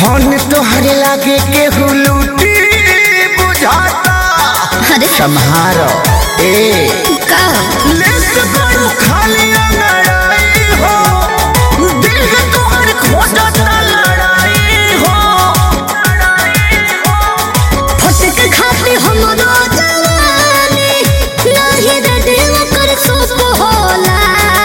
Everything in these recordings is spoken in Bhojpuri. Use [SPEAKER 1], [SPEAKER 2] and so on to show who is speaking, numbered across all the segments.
[SPEAKER 1] धन तोहरे लागे केहू लूटी बुझाता
[SPEAKER 2] अरे
[SPEAKER 1] सम्हारो ए
[SPEAKER 2] का
[SPEAKER 1] लेस बड़ू खाली लड़ाई हो दिल है तोहर खोजता लड़ाई हो
[SPEAKER 2] फटक खाते हमरो जवानी नाही रे दिल कर सोप होला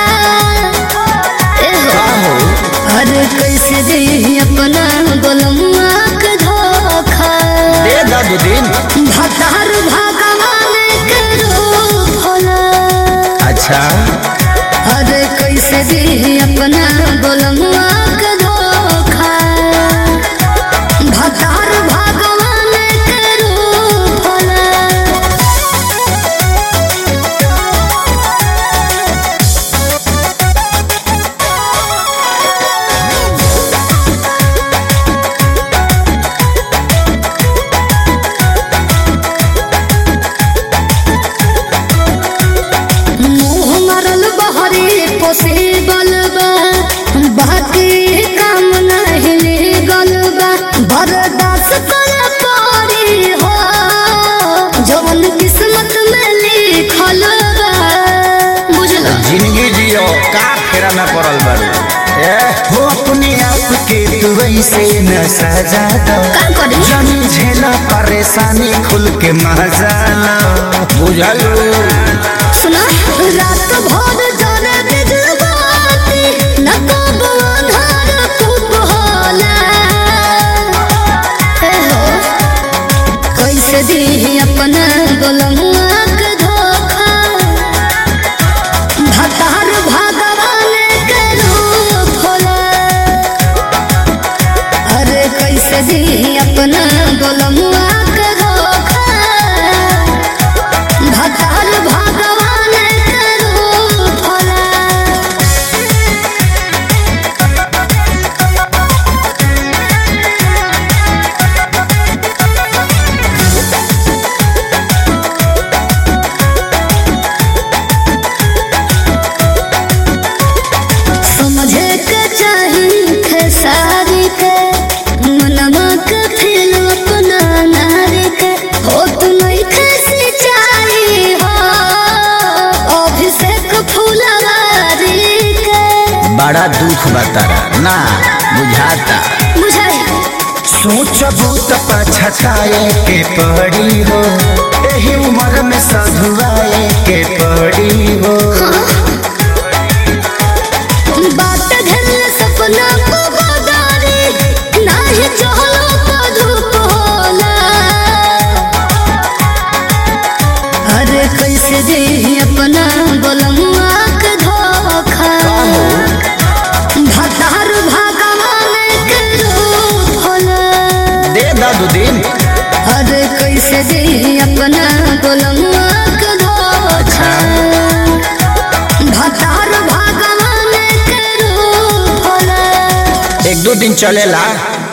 [SPEAKER 2] ए हो अरे कैसे दे अपना गोलमुआ के धोखा
[SPEAKER 1] दे दादू दिन
[SPEAKER 2] भतार भगवान के रूप होला
[SPEAKER 1] अच्छा
[SPEAKER 2] अरे कैसे दे अपना गोलमुआ के धोखा भतार भगवान के रूप होला मुँह मरल बहरे पोसे बलबा बाकी काम नहीं लेगल बा बर्दाश्त कर पड़ी हो जवन किस्मत में लिखल बा बुझल
[SPEAKER 1] जिंदगी जियो का फेरा में पड़ल बारू ए हो अपने आप के तू ऐसे न सजा दो
[SPEAKER 2] का करी
[SPEAKER 1] जन झेला परेशानी खुल के मजा लो बुझल
[SPEAKER 2] सुना रात भर जरे बिजबाती न कब अन्हार खूब होला हे हो कैसे दी अपना गोलमुआ के धोखा भतार भगवान के रूप होला अरे कैसे दी अपना गोलमुआ के धोखा भतार भगवान के रूप होला समझे के चाही खेसारी के मनवा के फिर अपना नारी के हो तू नहीं खेसी चाही हो अभिषेक फुलवारी के
[SPEAKER 1] बड़ा दुख बतारा ना बुझाता
[SPEAKER 2] बुझाई
[SPEAKER 1] सोचबू त पछताए के पड़ी हो एही उम्र में सधुआए के पड़ी हो
[SPEAKER 2] बात घेरल सपना को बदारी नाही चहलो को धूप होला अरे कैसे दे अपना गोलमुआ के धोखा भतार भगवान के रूप होला
[SPEAKER 1] दे दादू दिन
[SPEAKER 2] अरे कैसे दे अपना गोलमुआ के धोखा भतार भगवान के रूप होला
[SPEAKER 1] एक दो दिन चलेला